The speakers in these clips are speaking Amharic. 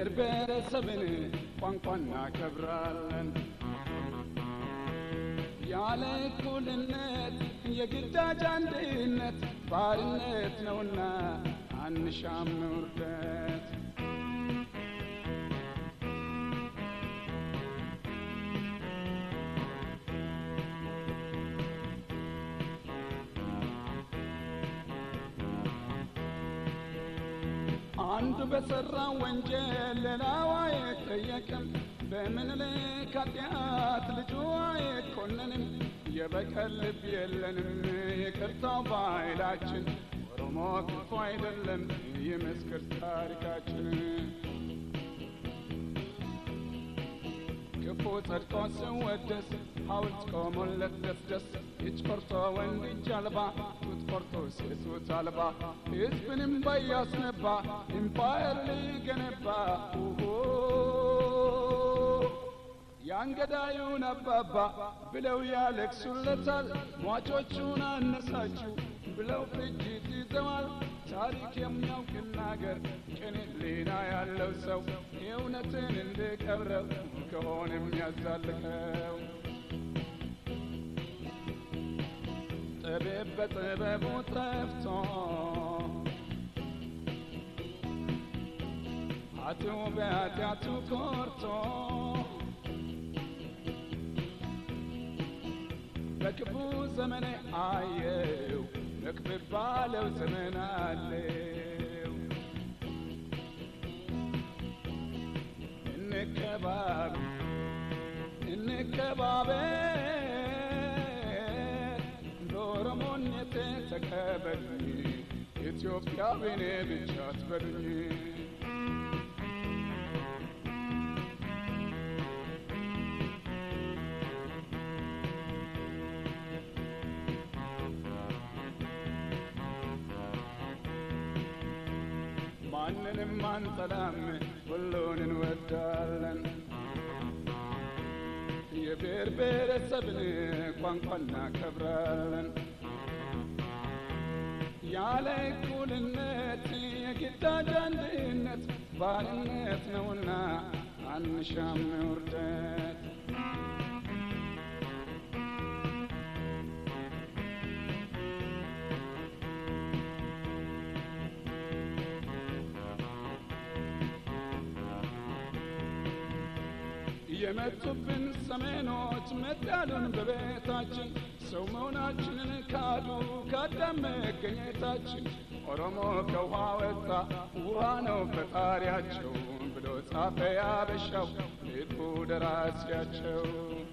የብሔር ብሔረሰብን ቋንቋ እናከብራለን። ያለ እኩልነት የግዳጅ አንድነት ባርነት ነውና አንሻም ውርደት። አንዱ በሠራ ወንጀል ሌላው አይጠየቅም። በምኒልክ ኃጢአት ልጁ አይኮነንም። የበቀል ልብ የለንም ይቅርታው በኃይላችን። ኦሮሞ ክፉ አይደለም ይመስክር ታሪካችን። ክፉ ጸድቆ ሲወደስ ሐውልት ቆሞለት ደስደስ እጅ ቆርጦ ወንድ እጅ አልባ ጡት ቆርጦ ሴት አልባ ሕዝብንም ባያስነባ ኢምፓየር ሊገነባ ያንገዳዩን አባባ ብለው ያለቅሱለታል። ሟቾቹን አነሳችሁ ብለው ፍጅት ይዘዋል። ታሪክ የሚያውቅ ይናገር ቅን ሕሊና ያለው ሰው እውነትን እንድቀብረው ከሆነ የሚያዛልቀው ጥበብ በጥበቡ ጠፍቶ ኃጥኡ በኃጢአቱ ኮርቶ በክፉ ዘመኔ አየው መክብብ ባለው ዘመን አለው እንከባብ እንከባበር በኦሮሞነቴ ተቀበሉኝ ኢትዮጵያዊ እኔ ብቻ አትበሉኝ ማንንም አንጠላም፣ ሁሉን እንወዳለን። የብሔር ብሔረሰብን ቋንቋ እናከብራለን። ያለ እኩልነት የግዳጅ አንድነት ባርነት ነውና አንሻም ውርደት። የመጡብን ሰሜኖች መጣሉን በቤታችን ሰው መሆናችንን ካዱ ካዳም መገኘታችን ኦሮሞ ከውሃ ወጣ ውሃ ነው ፈጣሪያቸው ብሎ ጻፈ ያበሻው ሊቁ ደራሲያቸው።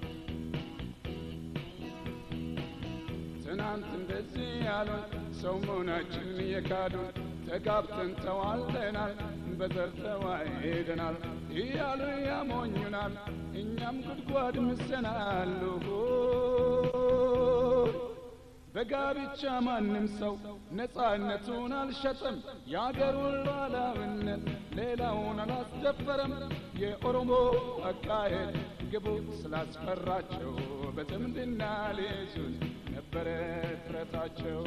ትናንት እንደዚህ ያሉን ሰው መሆናችንን የካዱን ተጋብተን ተዋልደናል በዘር ተዋሄደናል እያሉ ያሞኙናል። እኛም ጉድጓድ ምሰናል። በጋብቻ ማንም ሰው ነፃነቱን አልሸጠም። የአገሩን ሉዓላዊነት ሌላውን አላስደፈረም። የኦሮሞ አካሄድ ግቡ ስላስፈራቸው በዝምድና ሊይዙን ነበረ ጥረታቸው።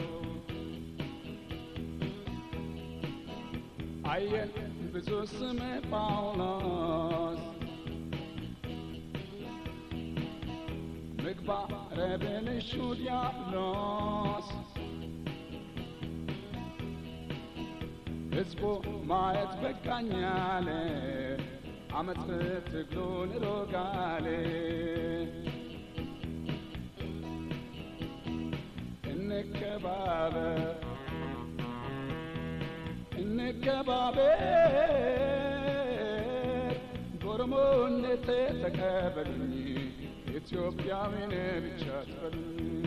አየን ብዙ ስም ጳውሎስ ምግባረ ብልሹ ዲያብሎስ ሕዝቡ ማየት በቃኛለ አመት ትግሉን ሮጋሌ እንከባበር እንከባበር በኦሮሞነቴ ተቀበሉኝ ኢትዮጵያዊን ብቻ ትበሉኝ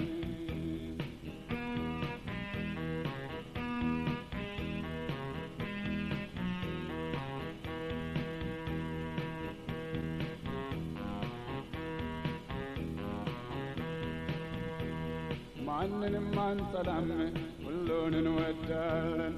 ማንንም አንጠላም ሁሉን እንወዳለን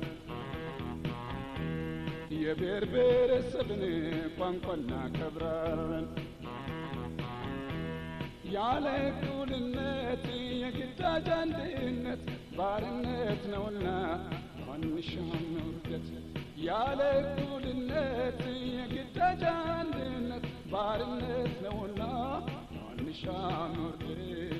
የብሔር ብሔረሰብን ቋንቋ እናከብራለን። ያለ እኩልነት የግዳጅ አንድነት ባርነት ነውና ማንሻም ውርደት ያለ እኩልነት የግዳጅ አንድነት ባርነት ነውና ማንሻም ውርደት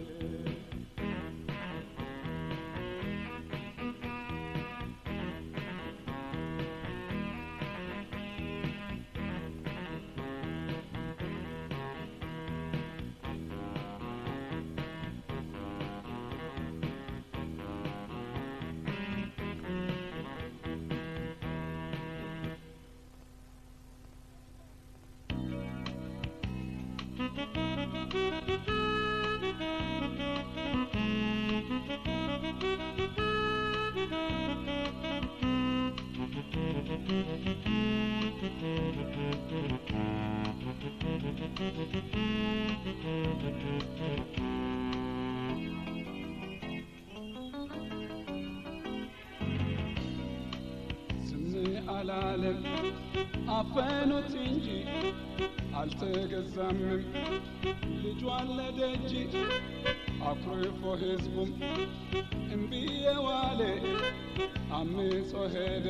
ዝም አላለም አፈኑት እንጂ አልተገዛምም ልጇን ለደጅ አኩርፎ ሕዝቡም እምቢዬ ዋለ አምጾ ሄደ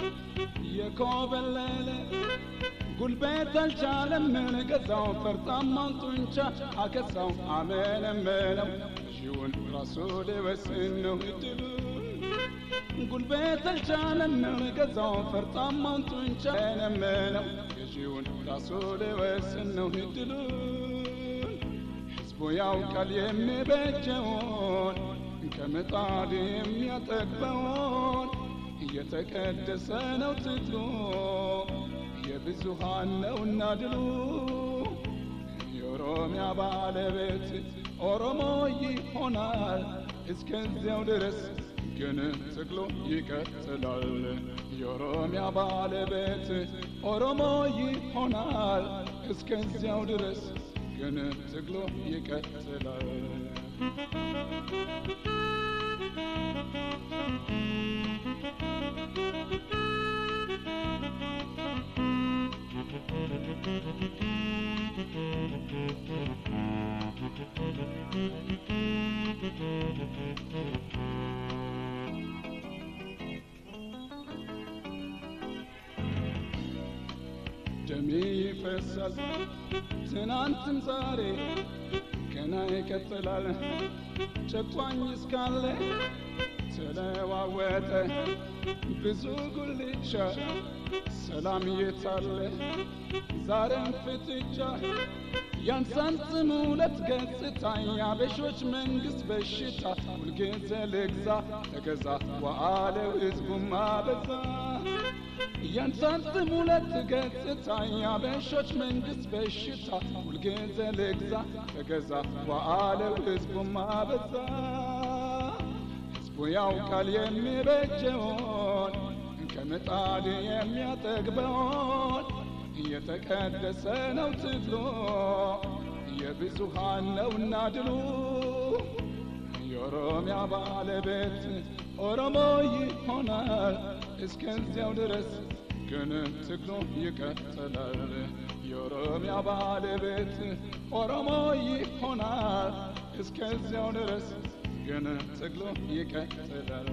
የኮበለለ ጉልበት አልቻለም ገዛው ፈርጣማን ጡንቻ አከሳው አመለመለው ሺውን ራሱ ሊወስን ነው እድሉን ጉልበት አልቻለም ገዛው ፈርጣማን ጡንቻ ለመለው ገዢውን ራሱ ሊወስን ነው እድሉን ሕዝቡ ያውቃል የሚበጀውን ከምጣድ የሚያጠግበውን እየተቀደሰ ነው ትግሉ የብዙሃን ነውና ድሉ የኦሮሚያ ባለቤት ኦሮሞ ይሆናል እስከዚያው ድረስ ግን ትግሉ ይቀጥላል። የኦሮሚያ ባለቤት ኦሮሞ ይሆናል እስከዚያው ድረስ ግን ትግሉ ይቀጥላል። ደሜ ይፈሳል ትናንትም ዛሬ ገና ይቀጥላል። ጨቋኝ እስካለ ተለዋወጠ ብዙ ጉልቻ ሰላም የታለ ዛሬም ፍጥጫ ያንሳንስም ሁለት ገጽታ የአበሾች መንግስት በሽታ ሁልጊዜ ልግዛ ተገዛ ዋአለው ህዝቡም አበዛ ያንሳንስም ሁለት ገጽታ የአበሾች መንግስት በሽታ ሁልጊዜ ልግዛ ተገዛ ዋአለው ህዝቡም አበዛ ህዝቡ ያውቃል የሚበጀውን ከምጣድ የሚያጠግበውን እየተቀደሰ ነው ትግሉ የብዙሃን ነውና ድሉ የኦሮሚያ ባለቤት ኦሮሞ ይሆናል እስከዚያው ድረስ ግን ትግሉ ይቀጥላል። የኦሮሚያ ባለቤት ኦሮሞ ይሆናል እስከዚያው ድረስ ግን ትግሉ ይቀጥላል።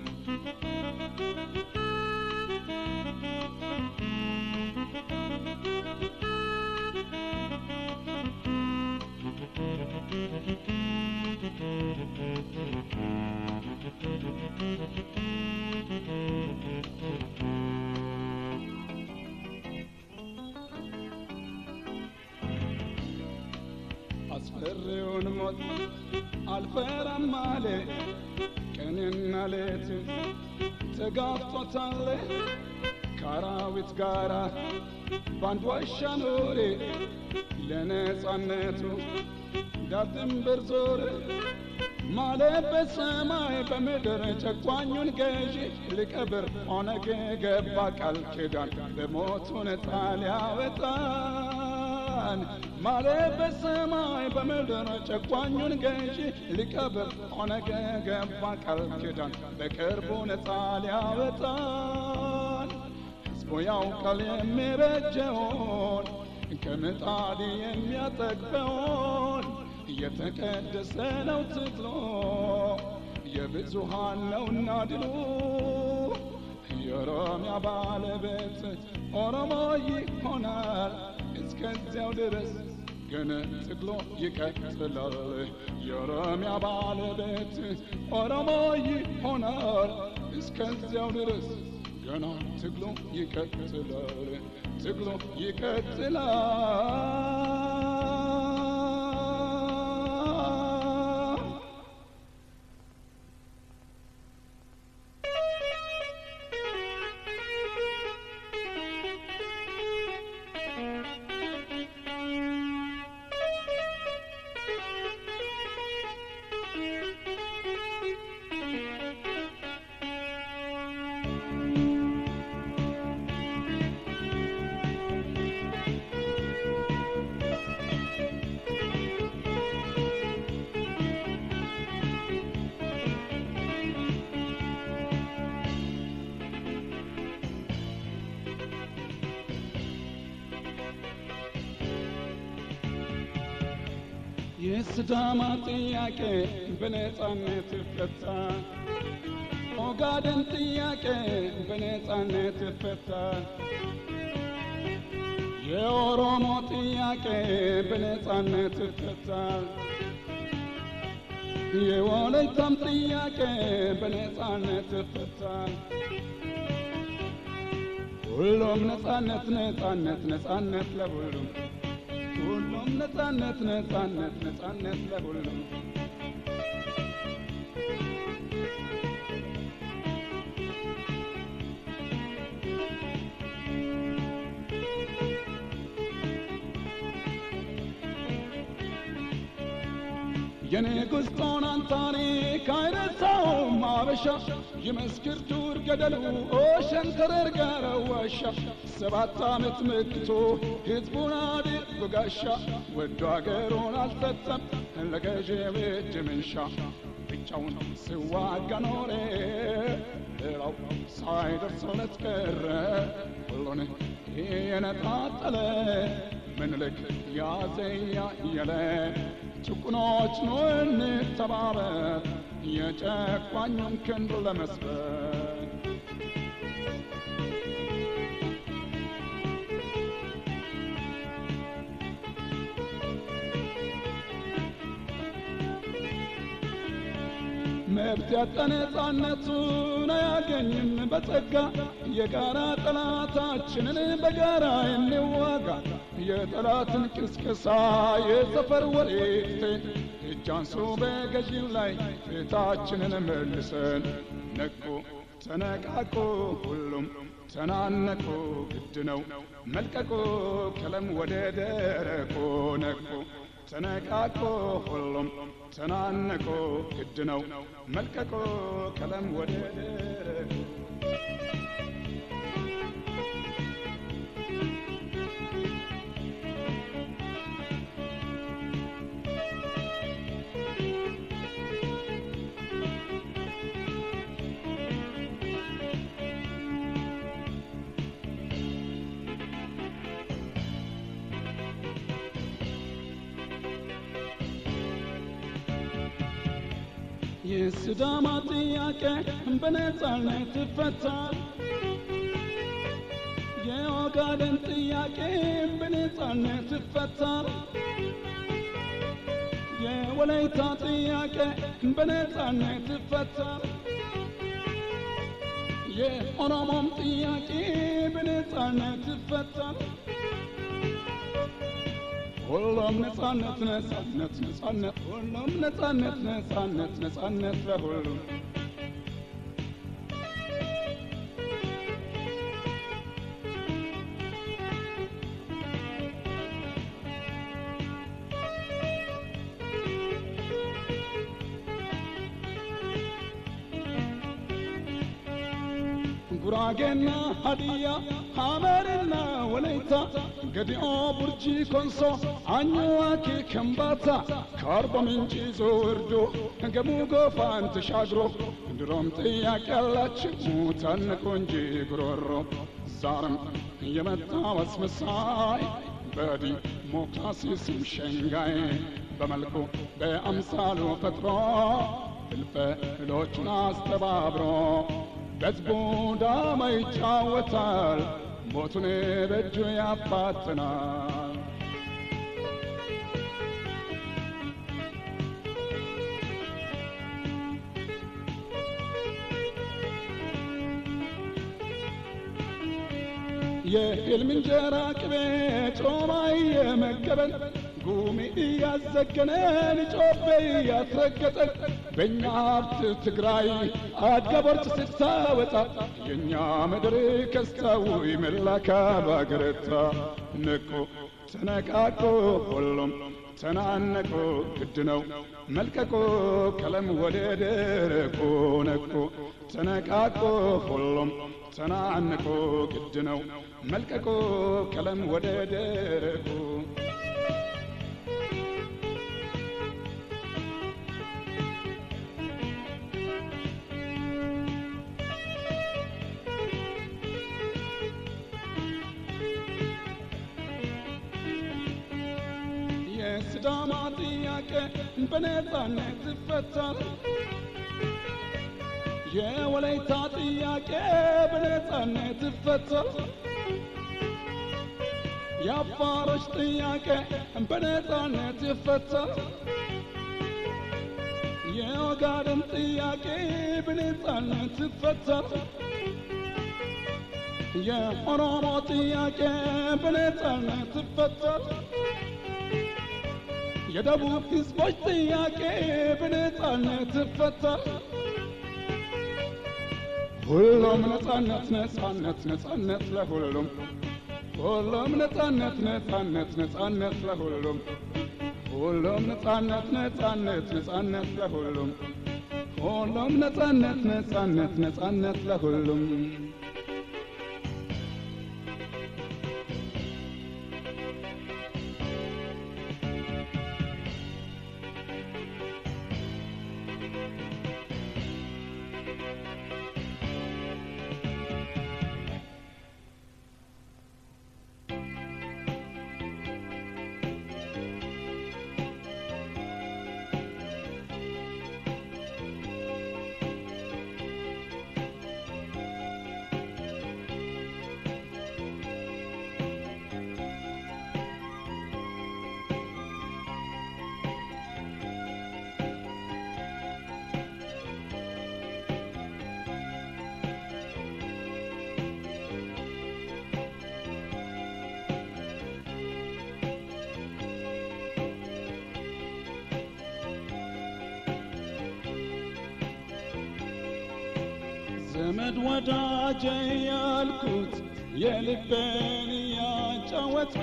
አስፈሪውን ሞት አልፈራም አለ ቀንና ሌት ተጋፍጦታል ከአራዊት ጋራ ባንድ ዋሻ ኖሬ ለነጻነቱ ዳር ድንበር ዞረ ማለት በሰማይ በምድር ጨቋኙን ገዢ ሊቀብር ኦነግ ገባ ቃል ኪዳን በሞቱ ነፃ ሊያወጣን ማለት በሰማይ በምድር ጨቋኙን ገዢ ሊቀብር ኦነግ ገባ ቃል ኪዳን በቅርቡ ነፃ ሊያወጣን ሕዝቡ ያውቃል የሚበጀውን ከምጣድ የሚያጠግበውን የተቀደሰ ነው ትግሎ የብዙሃን ነውና ድሉ የኦሮሚያ ባለቤት ኦሮሞ ይሆናል እስከዚያው ድረስ ግን ትግሎ ይቀጥላል። የኦሮሚያ ባለቤት ኦሮሞ ይሆናል እስከዚያው ድረስ ገና ትግሎ ይቀጥላል። ትግሎ ይቀጥላል። የስዳማ ጥያቄ በነጻነት ይፈታ፣ ኦጋደን ጥያቄ በነጻነት ይፈታ፣ የኦሮሞ ጥያቄ በነጻነት ይፈታ፣ የወላይታም ጥያቄ በነጻነት ይፈታ። ሁሉም ነጻነት ነጻነት ነጻነት ለሁሉም ሁሉም ነጻነት ነጻነት ነጻነት ለሁሉም የንጉሥ ጦናን ታሪክ አይረሳውም አበሻ የመስክር ዱር ገደሉ ሸንተረር ጋር ዋሻ ሰባት ዓመት መክቶ ሕዝቡን አድር በጋሻ ወዶ አገሩን አልሰጠም ለገዢው እጅ መንሻ ብቻውን ሲዋጋ ኖሬ ሌላው ሳይደርሰው ቀረ ሁሉን የነጣጠለ ምኒልክ ያዘኛ የለ ጭቁኖች ኑ እንተባበር የጨቋኙን ክንድ ለመስበር መብት ያጣ ነጻነቱን አያገኝም በጸጋ የጋራ ጠላታችንን በጋራ እንዋጋ የጠላትን ቅስቀሳ የሰፈር ወሬት እጅ አንሱ በገዢው ላይ ፊታችንን መልሰን ነቁ ተነቃቁ ሁሉም ተናነቁ ግድ ነው መልቀቁ ከለም ወደ ደረቁ ነቁ ተነቃቁ ሁሉም ተናነቁ ግድ ነው መልቀቁ ከለም ወደ ደረቁ የስዳማ ጥያቄ በነጻነት ይፈታል። የኦጋደን ጥያቄ በነጻነት ይፈታል። የወላይታ ጥያቄ በነጻነት ይፈታል። የኦሮሞም ጥያቄ በነጻነት ይፈታል። ሁሉም ነጻነት ነጻነት ነጻነት ሁሉም ነጻነት ነጻነት ነጻነት ለሁሉም ጉራጌና ሀዲያ ሐመርና ወላይታ ገዲኦ ቡርጂ ኮንሶ አኝዋኪ ከምባታ ከአርባ ምንጭ ይዞ ወርዶ ገሙ ጎፋን ተሻግሮ ድሮም ጥያቄ ያላችሁ ታነቁ እንጂ ጉሮሮ ዛሬም የመጣ አስመሳይ በዲሞክራሲ ስም ሸንጋይ በመልኩ በአምሳሉ ፈጥሮ እልፈ እሎቹን አስተባብሮ በሕዝቡ ዳማ ይጫወታል ሞቱን በእጁ ያፋጥናል የሕልም እንጀራ ቅቤ ጮማ እየመገበን ጉሚ እያዘገነን ጮቤ እያስረገጠን በእኛ ሀብት ትግራይ አድጋ ቦርጭ ስታወጣ የእኛ ምድር ከስታው ይመላካሉ አገረታ ንቁ ተነቃቆ ሁሉም ተናነቁ ግድ ነው መልቀቆ ቀለም ወደ ደረቁ ነቁ ተነቃቆ ሁሉም ተናንቆ ግድ ነው መልቀቆ ቀለም ወደ ደረቁ የስዳማ ጥያቄ በነፃነት ይፈታል። የወላይታ ጥያቄ በነፃነት ይፈታል። የአፋሮች ጥያቄ በነፃነት ይፈታል። የኦጋዴን ጥያቄ በነፃነት ይፈታል። የኦሮሞ ጥያቄ በነፃነት ይፈታል። የደቡብ ሕዝቦች ጥያቄ በነፃነት ይፈታል። ሁሉም ነፃነት ነፃነት ነፃነት ለሁሉም ሁሉም ነፃነት ነፃነት ነፃነት ለሁሉም ሁሉም ነፃነት ነፃነት ነፃነት ለሁሉም ሁሉም ነፃነት ነፃነት ነፃነት ለሁሉም ዘመድ ወዳጄ ያልኩት የልቤን ያጫወትኩ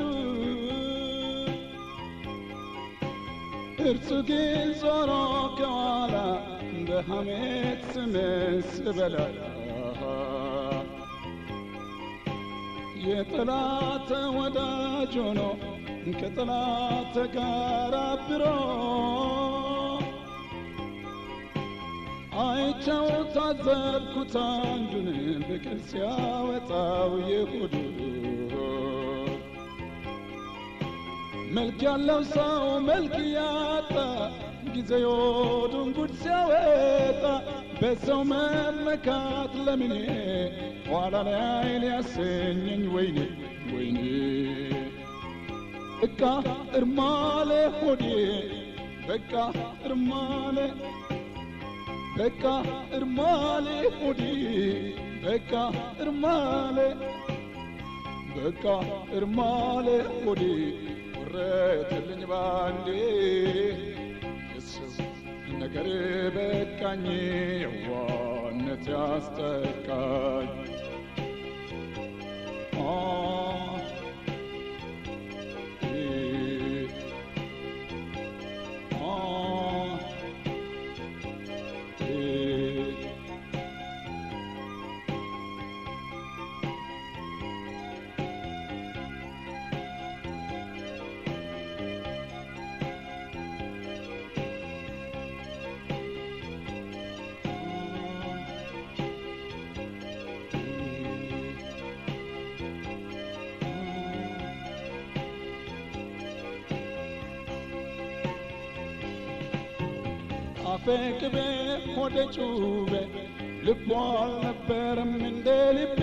እርሱ ግን ዞሮ ከኋላ በሐሜት ስሜን ስበላ የጠላት ወዳጅ ሆኖ ከጠላት ጋር አብሮ አይቸው ታዘብኩት አንዱን ብቅል ሲያወጣው የሆዱ መልክ ያለው ሰው መልክ ያጣ ጊዜ የሆዱን ጉድ ሲያወጣ በሰው መመካት ለምኔ ኋላ ላይ ሊያሰኘኝ ወይኔ ወይኔ በቃ እርማለ ሆዴ በቃ እርማለ በቃ እርማሌ ሆዴ በቃ እርማሌ በቃ እርማሌ ሆዴ ወረተልኝ ባንዴ የሰው ነገር በቃኝ የዋነት ያስጠቃኝ አ እ አ አፌ ቅቤ ሆዴ ጩቤ ልቧ አልነበረም እንደ ልቤ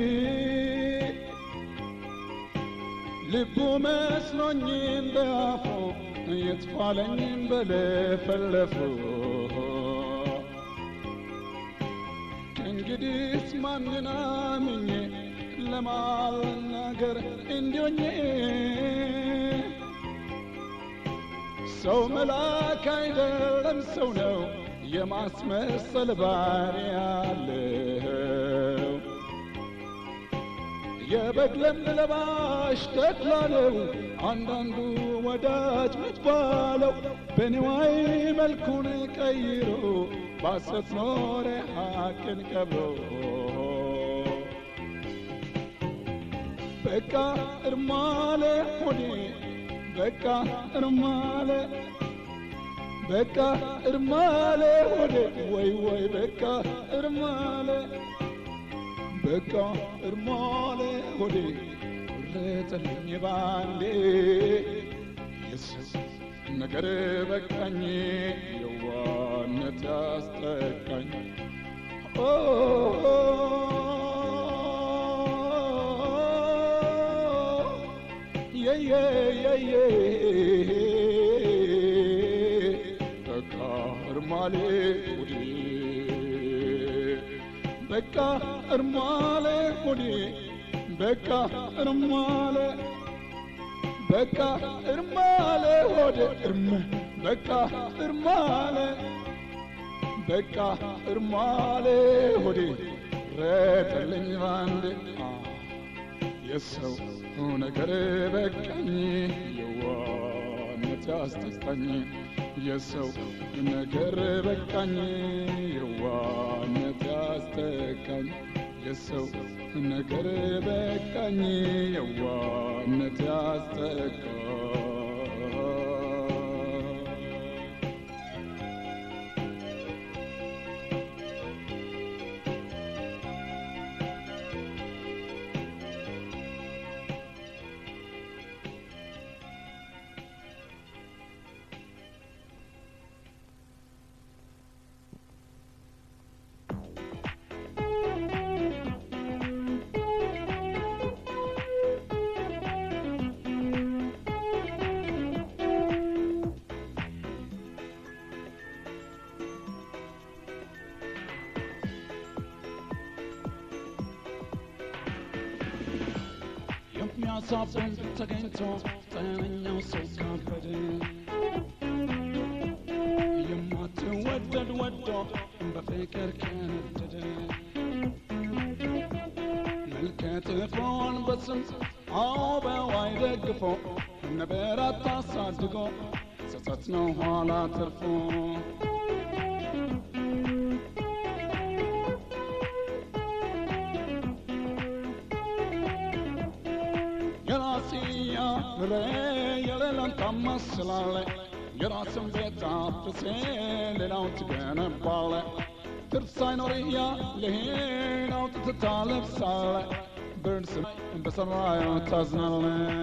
ልቡ መስሎኝ እንደ አፉ የትፋለኝ በለፈለፉ ከእንግዲህስ ማንን አምኜ ለማልናገር እንዲሆኜ ሰው መልአክ አይደለም ሰው ነው የማስመሰል ባህሪ ያለው የበግ ለምድ ለባሽ ተድላ ነው አንዳንዱ ወዳጅ ምትባለው በንዋይ መልኩን ቀይሮ ባሰት ኖረ ሐቅን ቀብሮ በቃ እርማለ ሆኔ በቃ እርማለ በቃ እርማለ ሆዴ ወይ ወይ በቃ እርማለ በቃ እርማለ ሆዴ ቁረጠልኝ ባንዴ የሰው ነገር በቃኝ የዋነት ያስጠቃኝ ኦ የየ የየ በቃ እርማሌ ሆዴ በቃ እርማሌ ሆዴ በቃ እርማሌ በቃ እርማሌ ሆዴ እርም በቃ እርማሌ በቃ እርማሌ ሆዴ ረጠልኝ ባንዴ የሰው ነገር በቃኝ የዋነት ያስጠቃኝ የሰው ነገር በቃኝ የዋነት ያስጠቃኝ የሰው ነገር በቃኝ የዋነት ያስጠቃኝ የሚያሳብን ተገኝቶ ጤነኛው ሰው ካበደ የማትወደድ ወዶ በፍቅር ከነደደ መልከ ጥፎን በስም አበዋይ ደግፎ ነበር አታሳድጎ ጸጸት ነው ኋላ ትርፎ የራስያ ምሬ የሌላን ታማስላለ የራስን ቤት አፍርሴ ሌላውን ትገነባለ ትርፍ ሳይኖርያ ለሄዳው ትታለብሳለ ብርድ ስም በሰማዩ ታዝናለ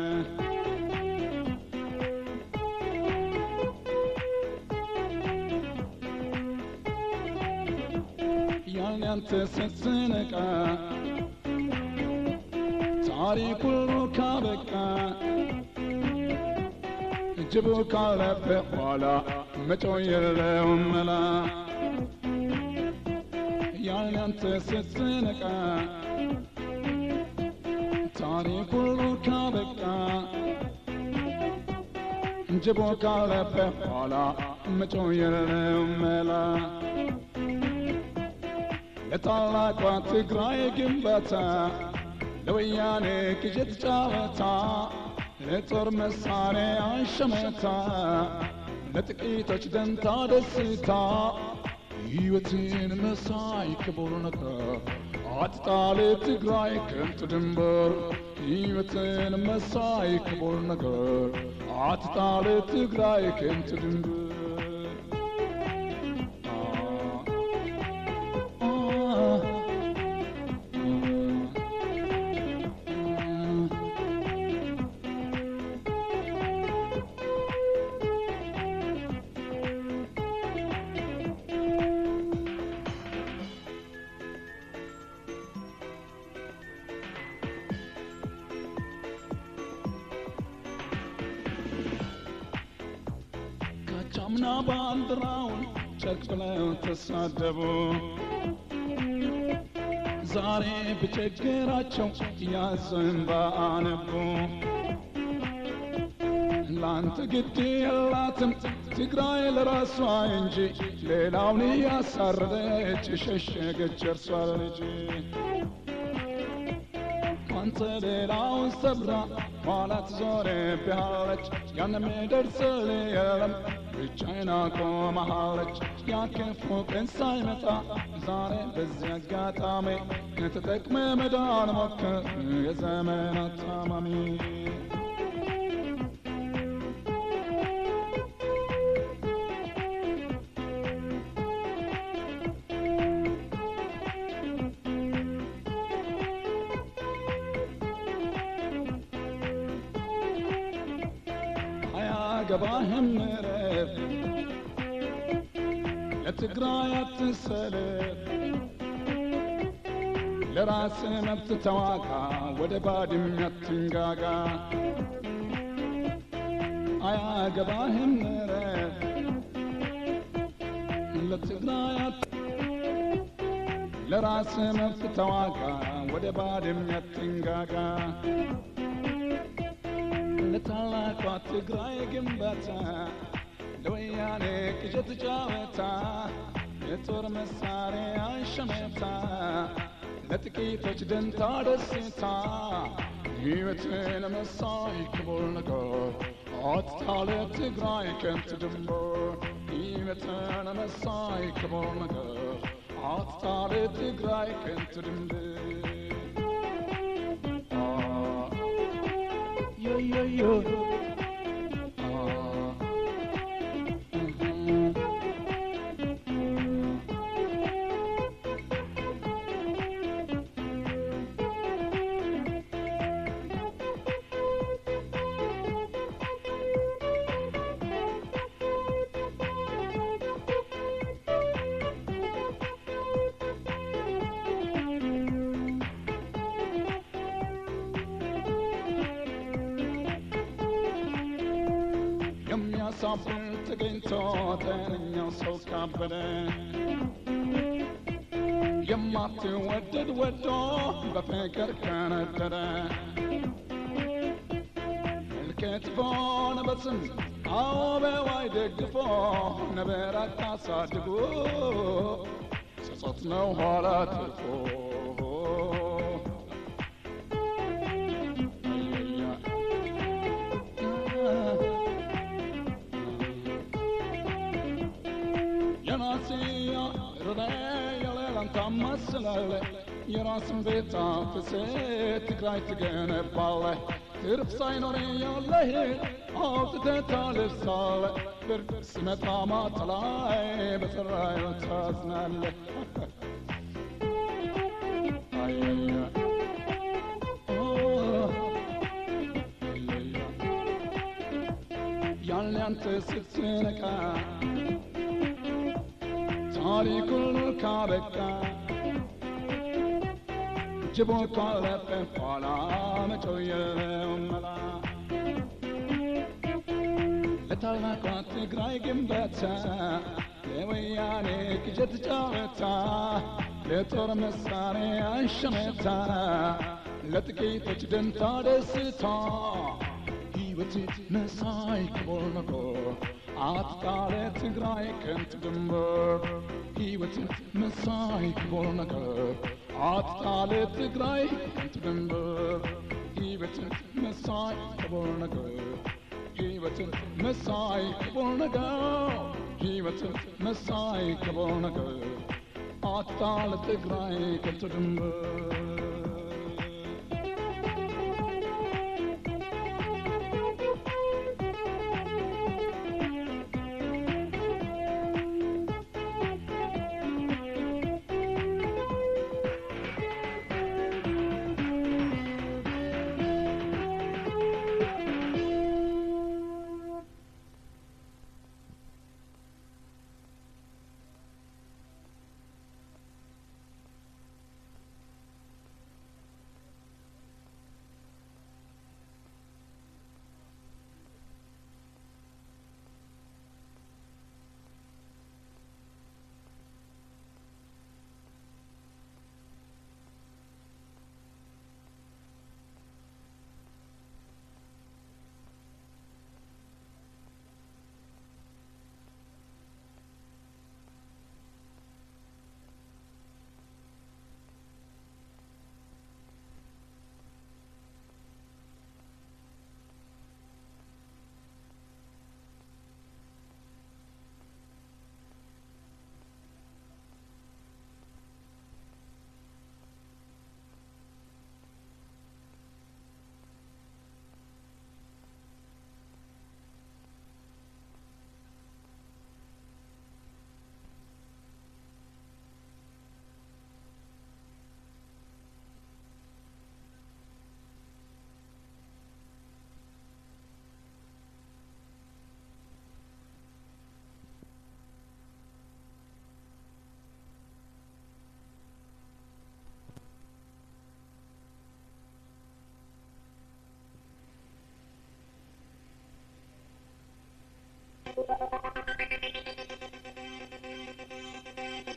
ያን ያንተ ስትነቃ ታሪክ ሁሉ ካበቃ ጅቡ ካለፈ ኋላ መጮህ የለውም መላ ያን ያንተ ስትነቃ ታሪክ ሁሉ ካበቃ ጅቡ ካለፈ ኋላ መጮህ የለውም መላ ለታላቋ ትግራይ ግንባታ ለወያኔ ቅዠት ጨዋታ ለጦር መሳሪያ ሸመታ ለጥቂቶች ደንታ ደስታ ሕይወትን መሳይ ክቡር ነገር አትጣል ትግራይ ከንቱ ድንበር ሕይወትን መሳይ ክቡር ነገር አትጣል ትግራይ ከንቱ ድንበር አቻምና ባንዲራውን ጨርቅ ብለው ተሳደቡ ዛሬ ብቸግራቸው ያዘን ባአነቡ ላንተ ግድ የላትም ትግራይ ለራሷ እንጂ ሌላውን ያሳረደች የሸሸገች እርሷ ልጅ አንተ ሌላውን ሰብራ ኋላ ትዞርብሃለች ያንም ደርስል የለም ብቻዬን ቆመሃለች ያክፉ ቀን ሳይመጣ ዛሬ በዚህ አጋጣሚ ተጠቅመ መዳን ሞክር የዘመናት ታማሚ አያገባህም ረፍ ለትግራይ አትሰለፍ ለራስ መብት ተዋጋ ወደ ባድም አትንጋጋ አያገባህም ረፍ ለትግራይ አት ለራስ መብት ተዋጋ ወደ ባድም አትንጋጋ ለታላቋ ትግራይ ግንባታ ለወያኔ ቅዠት ጨዋታ የጦር መሳሪያ ሸመታ ለጥቂቶች ደንታ ደስታ ሕይወትን መሳይ ክቡር ነገር አጥታ ለትግራይ ከንቱ ድንበር ሕይወትን መሳይ ክቡር ነገር አጥታ ለትግራይ ከንቱ ድንበር yo yo yo. የሚያሳፍር ተገኝቶ ጤነኛው ሰው ካበደ የማትወደድ ወዶ በፍቅር ከነደደ እልከት በሆነ በስም አዎ በዋይ ደግፎ ነበር አታሳድጎ ጸጸት ነው ኋላ ትርፎ የራስያ ርዳ የሌላን ታማስላለ የራስን ቤት አፍሴ ትግራይ ትገነባለ ትርፍ ሳይኖር ያለህ አውጥተህ ታለብሳለ ብርድ ሲመጣ ማታ ላይ በሰራዩ ታዝናለህ አየያ ያን ያንተ ስትነቃ ታሪክ ሁሉ ካበቃ ጅቦ ካለፈ ኋላ መጮህ የለውም መላ ለታላቋ ትግራይ ግንባታ ለወያኔ ቅዠት ጨዋታ ለጦር መሳሪያ ሸመታ ለጥቂቶች ደንታ ደስታ ሕይወት መሳይ ክቡር ነገር አትጣለ ትግራይ ከንቱ ድንበር ሕይወትን መሳይ ክቡር ነገር አትጣለ ትግራይ ከንቱ ድንበር ሕይወትን መሳይ ክቡር ነገር ሕይወትን መሳይ ክቡር ነገር ሕይወትን መሳይ ክቡር ነገር አትጣለ ትግራይ ከንቱ ድንበር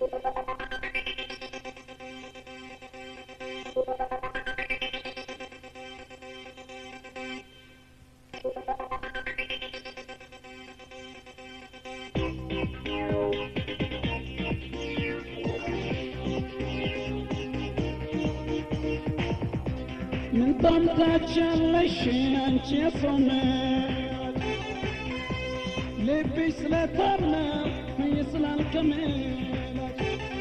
ምን ታምታቻለሽ አንቺ የሰውነት ልብሽ ስለታምነ ስላልከመላት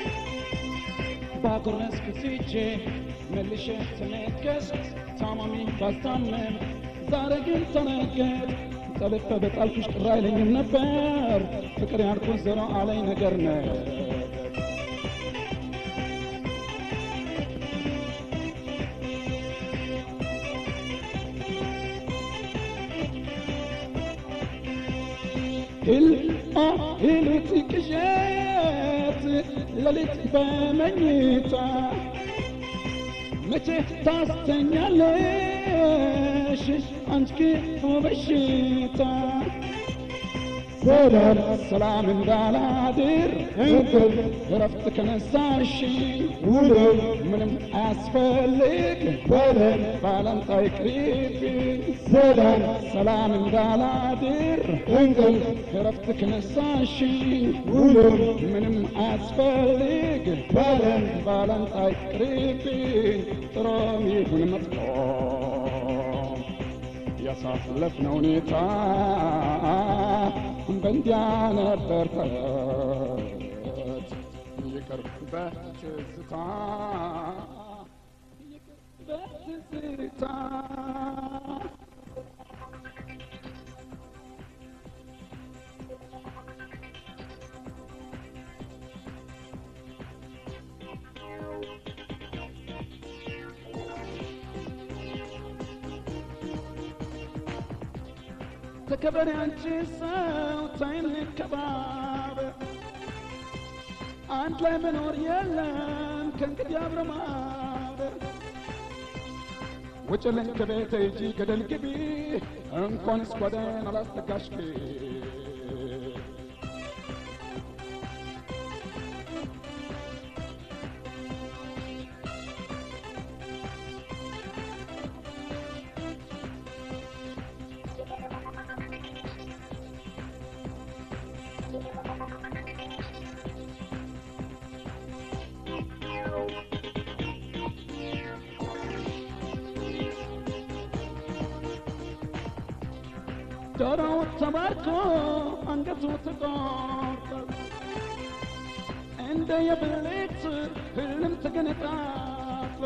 ባጎረስኩት እጄ መልሼ ተነከስ ታማሚ ባስታመም ዛሬ ግን ተነገር ጠልፈ በጣልኩሽ ቅር አይለኝም ነበር ፍቅር ያልኩት ዘሮ አለኝ ነገር ነው ሂል ሂሉት ቅዠት ሌሊት በመኝታ መቼ ታስተኛለሽ አንቺ ክፉ በሽታ ሰላም ሰላም እንዳላድር እንቅልፍ እረፍት ከነሳሽ ውሎ ምንም አያስፈልግ በለን ባላንጣ ይቅሪብኝ ሰላም ሰላም እንዳላድር እንቅልፍ እረፍት ከነሳሽ ውሎ ምንም አያስፈልግ በለን ባላንጣ ይቅሪብኝ ጥሩም ይሁን መጥፎ ያሳለፍነው ሁኔታ በእንዲያ ነበር ተረት ይቅር በትዝታ ይቅር በትዝታ ተከበሪ አንቺ ሰው ታይን ከባበር አንድ ላይ መኖር የለም ከእንግዲህ አብረ ማበር ውጭልኝ ከቤተ ሂጂ ገደል ግቢ እንኳንስ ጓዳዬን አላስጠጋሽ ጆሮው ተባርኮ አንገቱ ተቆርጦ እንደ የብልት ህልም ተገነጣጥሎ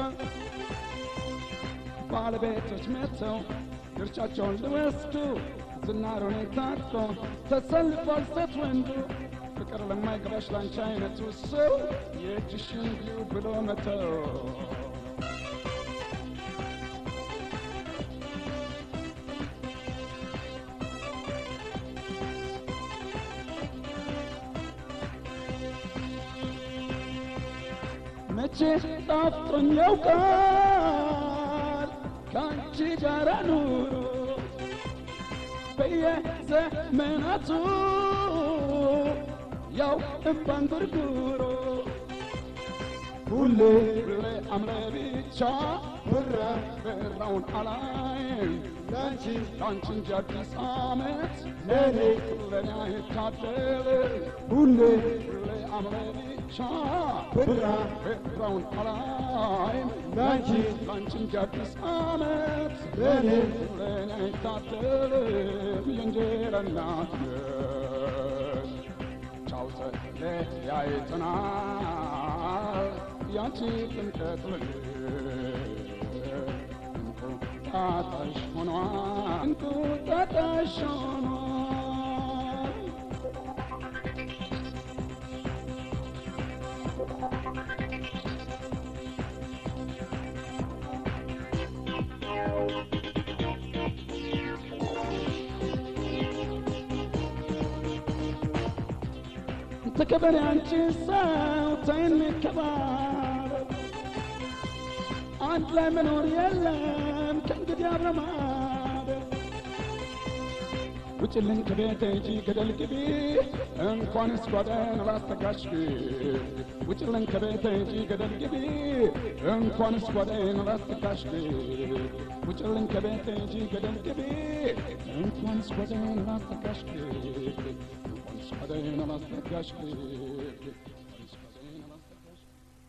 ባለቤቶች መጥተው ድርሻቸውን ሊወስዱ ዝናሩን ታጥፎ ተሰልፏል ሴት ወንዱ ፍቅር ለማይገባሽ ላንቺ አይነቱ ሰው የእጅሽን ብዩ ብሎ መተው መቼ ጣፍጦኝ ያውቃል ከአንቺ ጋር ኑሮ በየዘመናቱ ያው እምባን ጉርጉሮ ሁሌ ሁሌ አምረ ብቻ ብረ ብራውን አላይም ለአንቺ ለአንቺ እንጂ አዲስ ዓመት ለኔ ለኔ አይታደል ሁሌ ሁሌ አምረ ብቻ ብራ ብራውን አላይም ለአንቺ ለአንቺ እንጂ አዲስ ዓመት ለኔ ለኔ አይታደልም የእንጀራ እናት ነሽ ቻው ተለያይተናል ያንቺ ጥምቀት እንቁጣጣሽ ሆኗል እንቁጣጣሽ ሆኗል ተከበሪ አንቺ ሰው ተይን ከባበር አንድ ላይ መኖር የለም ከእንግዲህ አብረ ማደር ውጭልኝ ከቤቴ እንጂ ገደል ግቢ እንኳንስ ጓዳዬን ላስጠጋሽ ውጭልኝ ከቤቴ እንጂ ገደል ግቢ እንኳንስ ጓዳዬን ላስጠጋሽ ውጭልኝ ከቤቴ እንጂ ገደል ግቢ እንኳንስ ጓዳዬን ላስጠጋሽ እንኳንስ ጓዳዬን ላስጠጋሽ እንኳንስ ጓዳዬን ላስጠጋሽ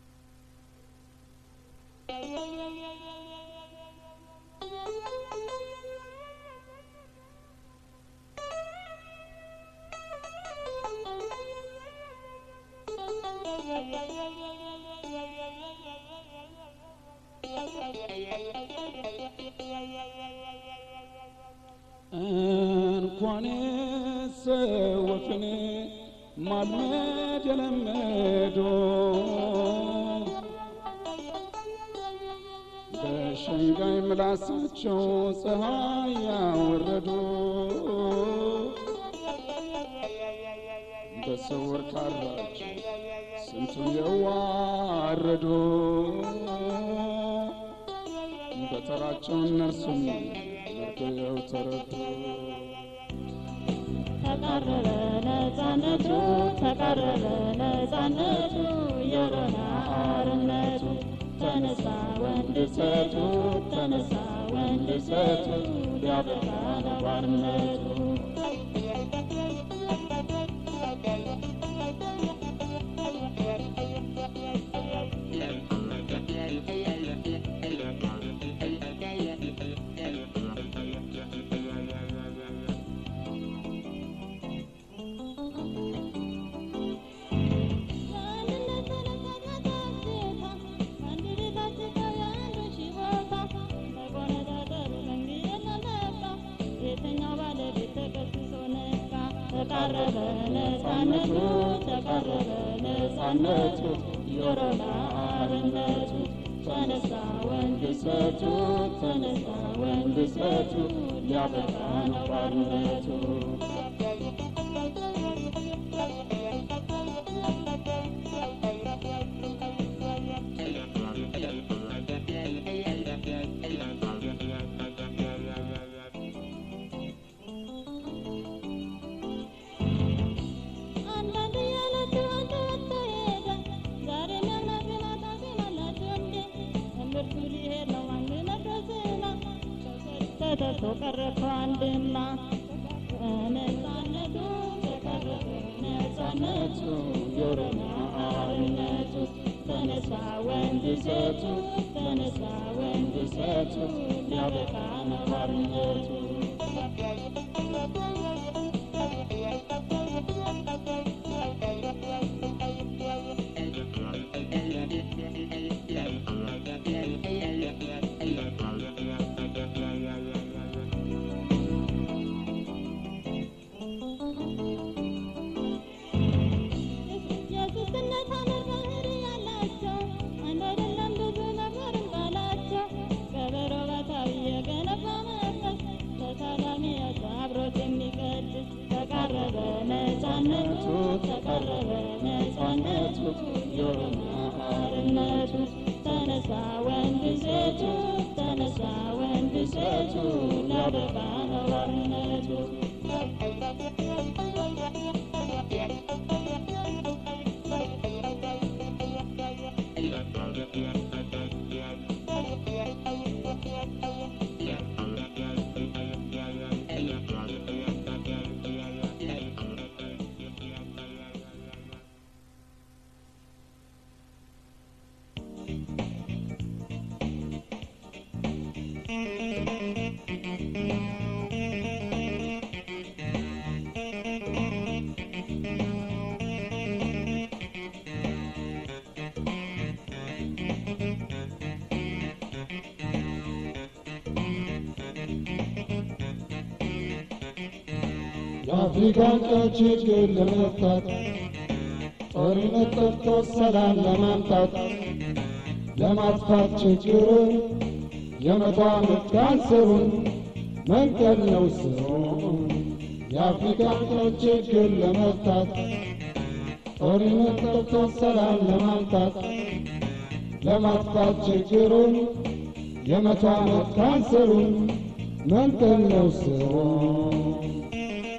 እንኳን ሰወፍን ማልመድ የለመዱ በሸንጋይ ምላሳቸው ፀሐይ ያወረዱ በስውር ካራቸው ስንቱን የዋረዱ በተራቸው እነርሱም መርገው ተረዱ። ተቃረበ ነፃነቱ ተቃረበ ነፃነቱ የሮና አርነቱ ተነሳ ወንድ ሴቱ ተነሳ ወንድ ሴቱ ሊያበቃ ነባርነቱ ተቃረበ ነፃነቱ ተቃረበ ነፃነቱ የኦሮሞ አርነቱ ተነሳ ወንድ ሴቱ ተነሳ ወንድ ሴቱ ሊያበቃ ነባርነቱ አንዳንድ ያላችሁ አንድ ወጥቶ ሄደ ዛሬ የሚያምናት ማታ ሲማላችሁ እንዴ ትምህርቱ ሊሄድ ነው አንድ ነግሮዝና ተደርቶ ቀረፈ አንድና ነፃነቱ ተቀረበ ነፃነቱ የኦሮሞ አርነቱ ተነሳ ወንድ ሴቱ ተነሳ ወንድ ሴቱ ሊያበቃ ነባርነቱ የሱስነት አመር ባህሪ ያላቸው አንድ አይደለም ብዙ ነበርን ባላቸው ከበሮ ባታዊ የገነባ መንፈስ ተሳላሚ ያለ አብሮት የሚቀድስ ተቃረበ ነፃነቱ ተቃረበ ነፃነቱ የኦሮሞ አርነቱ ተነሳ ወንድ ሴቱ ተነሳ ወንድ ሴቱ ሊያበቃ ነባርነቱ የአፍሪካን ቀን ችግር ለመፍታት ጦርነት ጠፍቶ ሰላም ለማምጣት ለማጥፋት ችግሩን የመቶ ዓመት ካንሰሩን መንቀል ነው ስሩ። የአፍሪካን ቀን ችግር ለመፍታት ጦርነት ጠፍቶ ሰላም ለማምጣት ለማጥፋት ችግሩን የመቶ ዓመት ካንሰሩን መንቀል ነው ስሩ።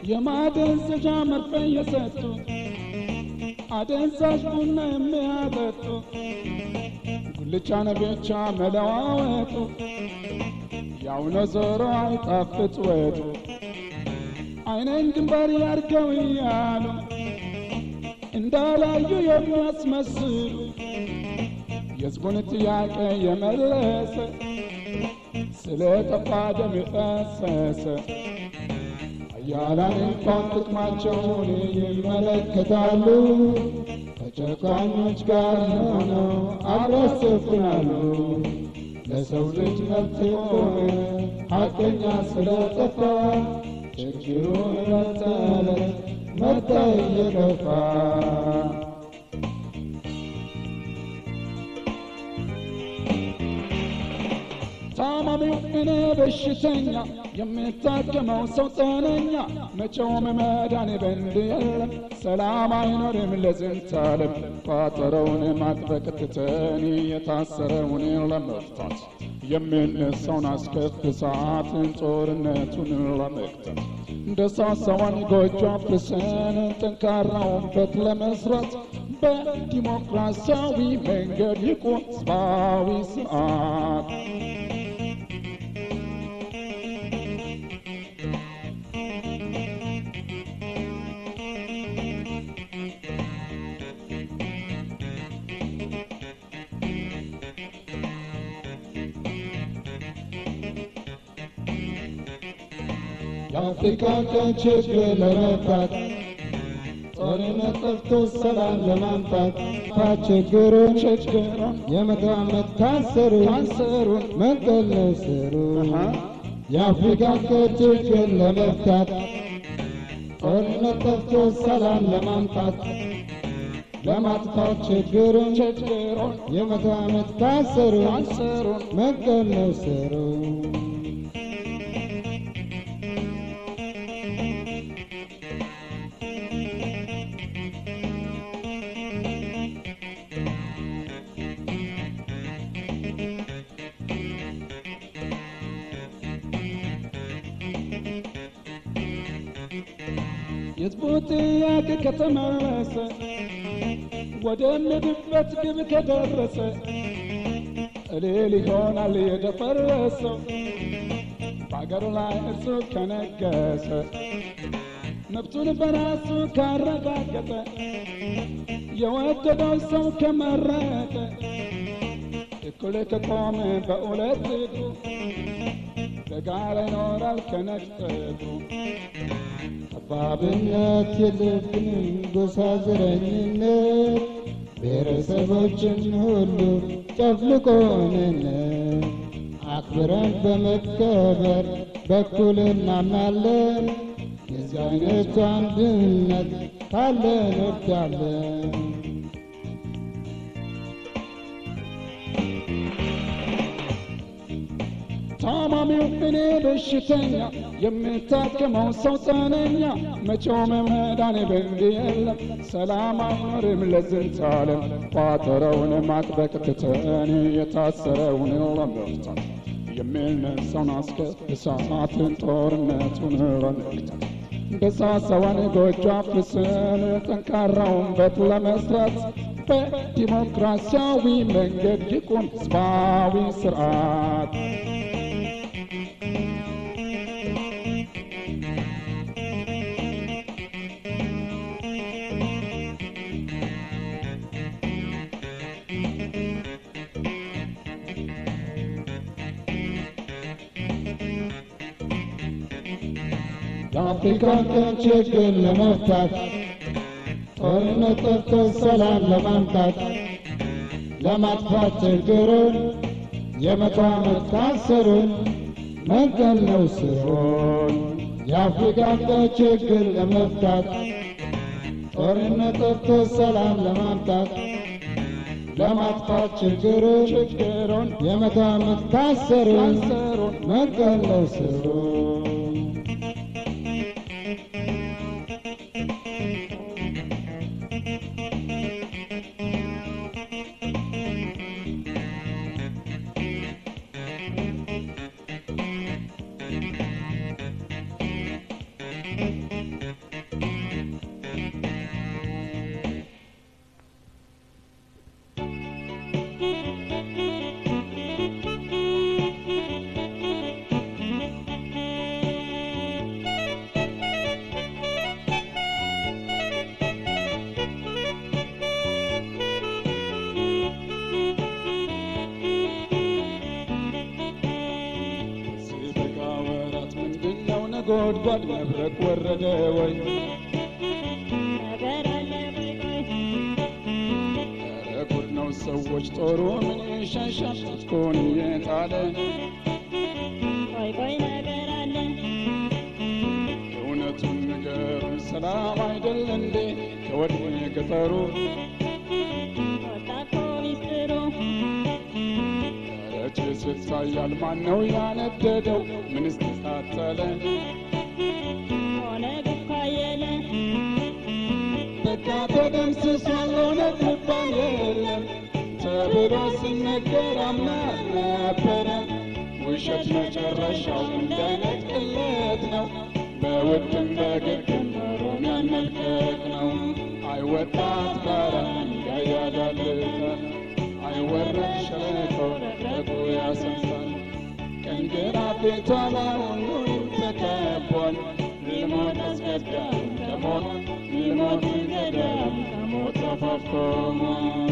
የማደንዘዣ መርፌ የሰጡ አደንዛዥ ቡና የሚያጠጡ ጉልቻን ብቻ መለዋወጡ ያው ነው ዞሮ አይጣፍጥ ወጡ አይነን ግንባር ያርገው እያሉ እንዳላዩ የሚያስመስሉ የሕዝቡን ጥያቄ የመለሰ ስለ ጠፋ ደም የፈሰሰ ኃያላን እንኳን ጥቅማቸውን ይመለከታሉ። ከጨቋኞች ጋር ሆነው አብረው ያሰፍናሉ። ለሰው ልጅ መብት የቆመ ሐቀኛ ስለጠፋ ችግሩ ዕለት ተዕለት መጣ እየከፋ ታማሚው እኔ በሽተኛ የምታከመው ሰው ጤነኛ መቼውም መዳን በንድ የለም ሰላም አይኖርም ለዝንታለም ቋጠረውን ማጥበቅ ትተን የታሰረውን ለመፍታት የምነሳውን አስከፊ ሰዓትን ጦርነቱን ለመግታት እንደ ሳሳዋን ጎጆ አፍርሰን ጠንካራውን በት ለመስራት በዲሞክራሲያዊ መንገድ ይቁም ሕዝባዊ ስርዓት የአፍሪካን ቀን ችግር ለመፍታት ጦርነት ጠፍቶ ሰላም ለማምጣት ችግሩን ችግሩን የመቶ ዓመት ካንሰሩን ካንሰሩን መንቀል ነው ስሩ የአፍሪካን ቀን ችግር ለመፍታት ጦርነት ጠፍቶ ሰላም ለማምጣት ለማጥፋት ችግሩን ችግሩን የመቶ ዓመት ካንሰሩን ካንሰሩን መንቀል ነው ስሩ የሕዝቡ ጥያቄ ከተመለሰ ወደ ምድበት ግብ ከደረሰ እልል ይሆናል የደፈረሰው በአገሩ ላይ እርሱ ከነገሰ መብቱን በራሱ ካረጋገጠ የወደደው ሰው ከመረጠ እኩል ከቆመ በሁለት እግሩ በጋራ ይኖራል ከነጠቁ ጠባብነት የለብንም ጎሳ ዘረኝነት ብሔረሰቦችን ሁሉ ጨፍልቆንን አክብረን በመከበር በኩል እናምናለን። የዚህ አይነቱ አንድነት ካለን ወዳለን ታማሚው እኔ በሽተኛ የምታከመው ሰው ጤነኛ መቼውም መዳን በንድ የለም ሰላም አይኖርም ለዝንታለም ቋጠረውን ማጥበቅ ትተን የታሰረውን ለመፍታት የሚነሳውን አስከፊ ሰዓትን ጦርነቱን ለመግታት በሳሳዋን ጎጆ አፍርሰን ጠንካራውን በት ለመስራት በዲሞክራሲያዊ መንገድ ይቁም ሕዝባዊ ስርዓት የአፍሪካን ቀን ችግር ለመፍታት ጦርነት ጠፍቶ ሰላም ለማምጣት ለማጥፋት ችግሩን የመቶ ዓመት ካንሰሩን መንቀል ነው ስሩን የአፍሪካን ቀን ችግር ለመፍታት ጦርነት ጠፍቶ ሰላም ለማምጣት ለማጥፋት ችግሩን ችግሩን የመቶ ዓመት ካንሰሩን ካንሰሩን መንቀል ነው ስሩን ነጎድጓድ መብረቅ ወረደ ወይ ነገር አለ ቆይ ቆይ ኧረ ጉድ ነው ሰዎች ጦሩ ምን ይሸሻል ትጥቁን እየጣለ ቆይ ቆይ ነገር አለ እውነቱን ንገሩን ሰላም አይደል እንዴ ከወዲህ ገጠሩ ወጣ እኮ ሚስጥሩ ጭስ ይታያል ማን ነው ያነደደው ምንስ ተቃጠለ ሆነ ብኳየለ በቃ ተደምስሷል እውነት ልባል የለም ተብሎ ሲነገር አምና ነበረ ውሸት መጨረሻው እንደ አይነት ቅሌት ነው በውድም በግድም ኖሮን ያመልከት ነው አይወጣት ጋራ እንዳያዳልታል አይወረድ ሸለቆ ረግረጉ ያሰምሳል ቀኝ ግራ ቤቷ ላይ ሁሉም ተከቧል ልሞት አስገዳም ከሞት ልሞት ገዳም ከሞት አፋፍ ቆሟል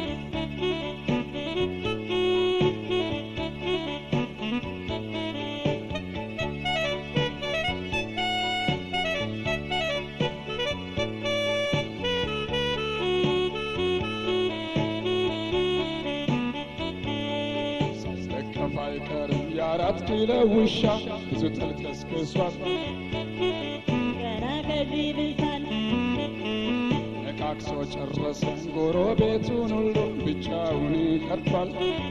ሳይለከፍ አይቀርም የአራት ኪሎ ውሻ ብዙ ተልከስክሷል ገና ከዚህ ብሳል ነካክሶ ጨረሰ ጎረቤቱን ሁሉ ብቻውን ይቀርባል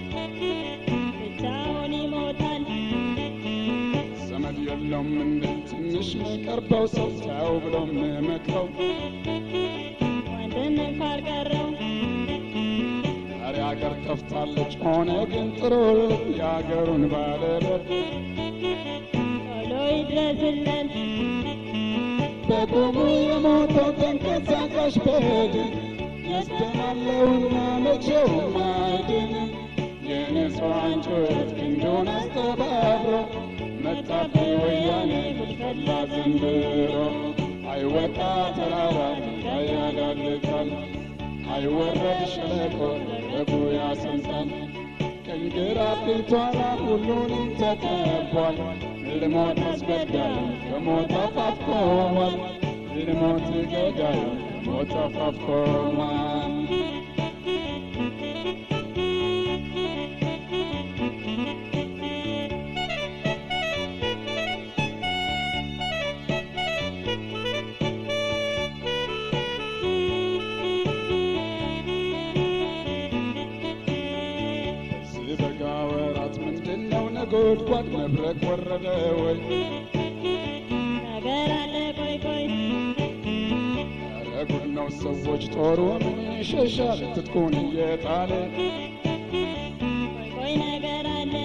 ብቻውን ይሞታል ዘመድ የለውም እንደ ትንሽ መቀርበው ሰው ተው ብሎ መክረው ወንድም ካልቀረው ዛሬ አገር ጠፍታለች ሆነ ግን ጥሩልን የአገሩን ባለቤት ቶሎ ይድረስልን በቁሙ የሞተው ተንቀሳቃሽ በድን ያስደናለውና መቼውም አይድንም የንጹሐን ጩኸት ክንዱን አስተባብሮ መጣብኝ ወያኔ ጉድፈላ ዘንድሮ አይወጣ ተራራ ድንጋይ ያዳልጣል አይወረድ ሸለቆ ረጉ ያሰምጣል ቀኝ ግራ ፊቷላ ሁሉንም ተከቧል ልሞት አስገዳዩ ከሞት አፋፍ ቆሟል ልሞት ገዳዩ ከሞት አፋፍ ቆሟል በዚህ በጋ ወራት ምንድን ነው ነጎድጓድ መብረቅ ወረደ ወይ ነገር አለ ቆይ ቆይ ኧረ ጉድ ነው ሰዎች ጦሩ ምን ይሸሻል ትጥቁን እየጣለ ቆይ ቆይ ነገር አለ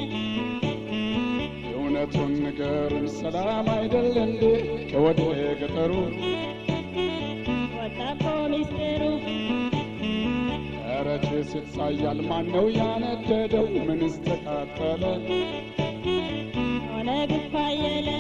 የእውነቱን ንገሩን ሰላም አይደል እንዴ ከወዲህ ገጠሩ ወጣ እኮ ሚስጥሩ ኧረ ጭስ ይታያል ማን ነው ያነደደው ምንስ ተቃጠለ ሆነ ብኳየለ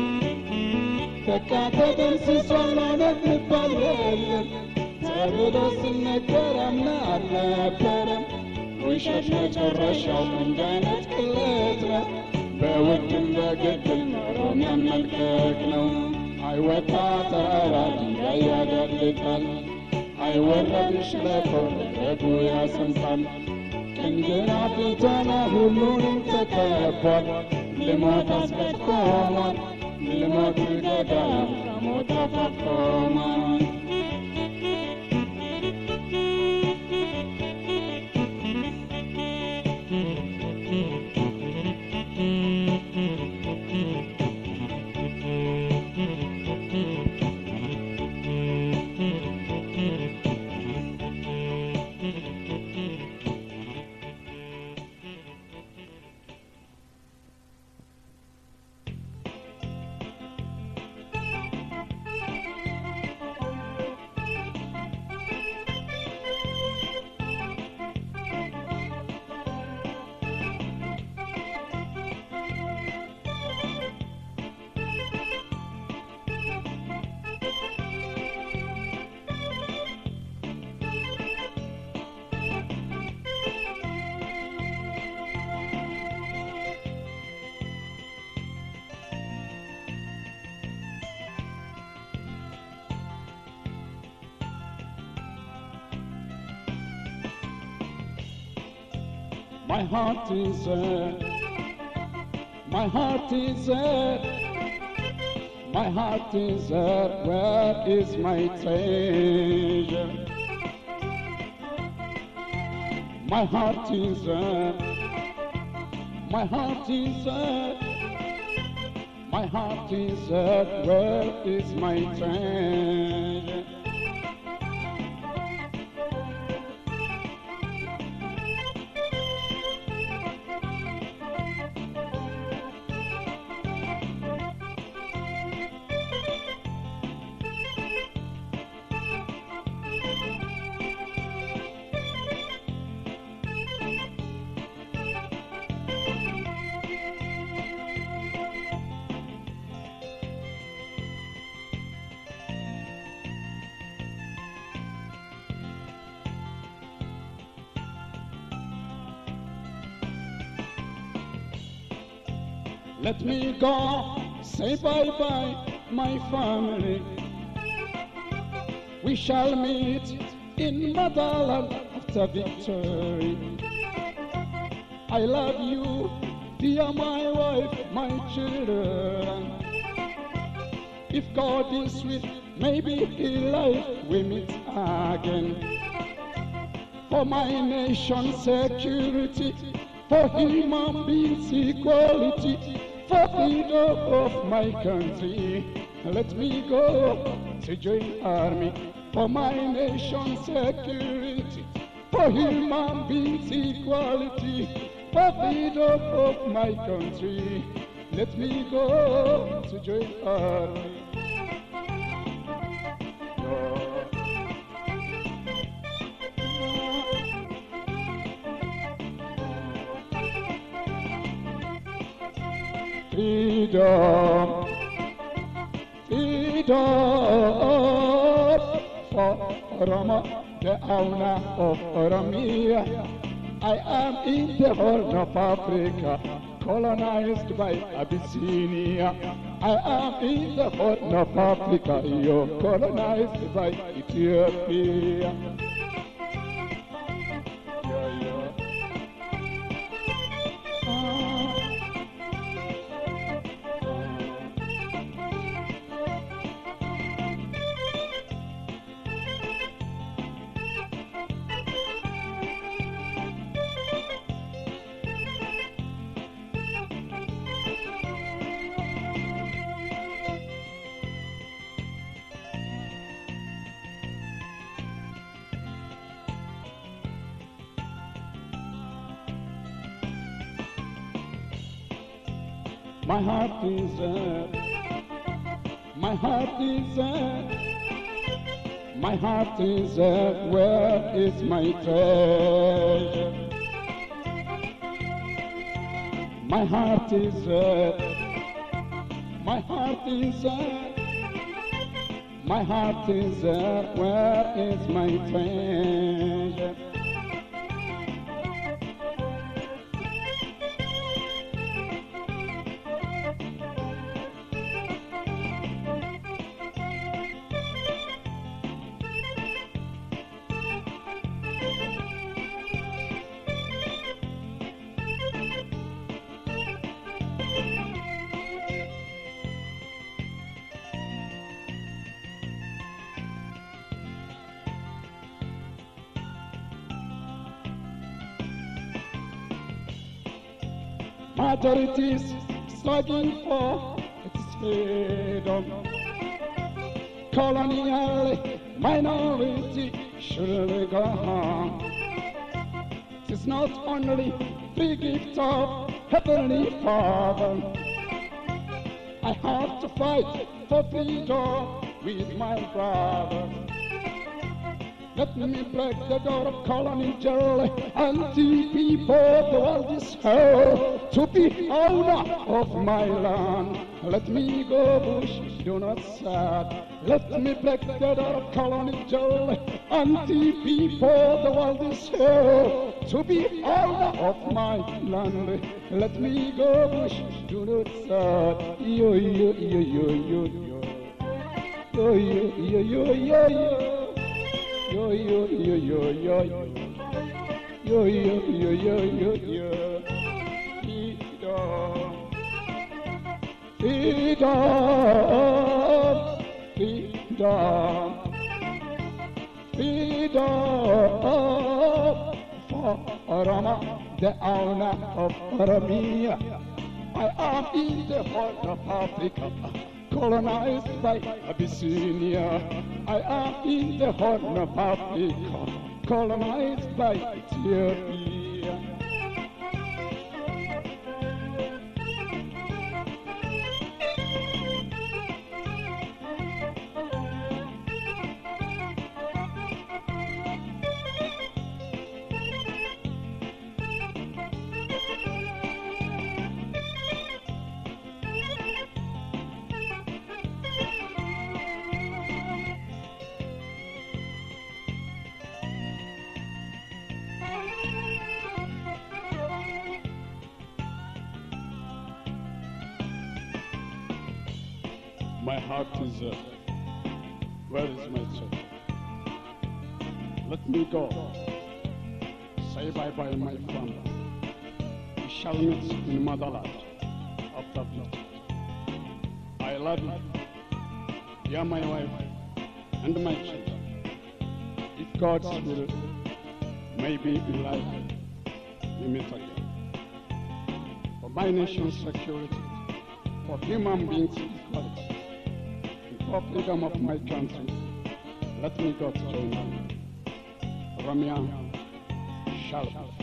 በቃ ተደምስሷል እውነት ልባል የለም ተብሎ ሲነገር አምና አልነበረም ውሸት መጨረሻው እንደ አይነት ቅሌት ነው በውድም በግድም ኖሮን ያመልከክ ነው አይወጣ ተራራ ድንጋይ ያዳልጣል አይወረድ ሸለቆ ረጉ ያሰምጣል ቀኝ ግራ ፊቷና ሁሉንም ተከቧል ልሞት አስቀድቆሟል ልሞት ገዳም ከሞት አፋፍ ቆሟል My heart is red. My heart is red. My heart is red. Where is my treasure? My heart is red. My heart is red. My heart is red. Where is my treasure? Let me go, say bye bye, my family. We shall meet in motherland after victory. I love you, dear my wife, my children. If God is with, maybe in life we meet again. For my nation's security, for human beings' equality, for freedom of my country. Let me go to join army for my nation's security, for human beings' equality, for freedom of my country. Let me go to join army. freedom, freedom for Roma, the owner of Oromia. I am in the Horn of Africa, colonized by Abyssinia. I am in the Horn of Africa, you're colonized by Ethiopia. Yeah, yeah. My heart is red. My heart is red. My heart is red. Where is my treasure? My heart is red. My heart is red. My heart is red. Where is my treasure? Majorities struggling for its freedom. Colonial minority should go home. It's not only the gift of Heavenly Father. I have to fight for freedom with my brother. Let me break the door of colony jail and the people the world is hell to be owner of my land. Let me go bush, do not sad. Let me break the door of colony jail and the people the world is hell to be owner of my land. Let me go bush, do not sad. Yo yo yo yo yo yo. Yo yo yo yo yo yo. Yo yo yo yo yo yo yo yo yo yo yo. Freedom. Freedom. Freedom. Freedom. For Oroma, the owner of Oromia. I am in the heart of Africa, colonized by Abyssinia. I am in the heart of Africa, colonized by Ethiopia. My heart is uh, where is my soul? Let me go. Say bye bye, my friend. We shall meet in motherland after this. I love you. You are my wife and my children. If God's will, maybe in life we meet again. For my nation's security, for human beings' equality, and for freedom of my country, let me go to join them. Ramya Shalom.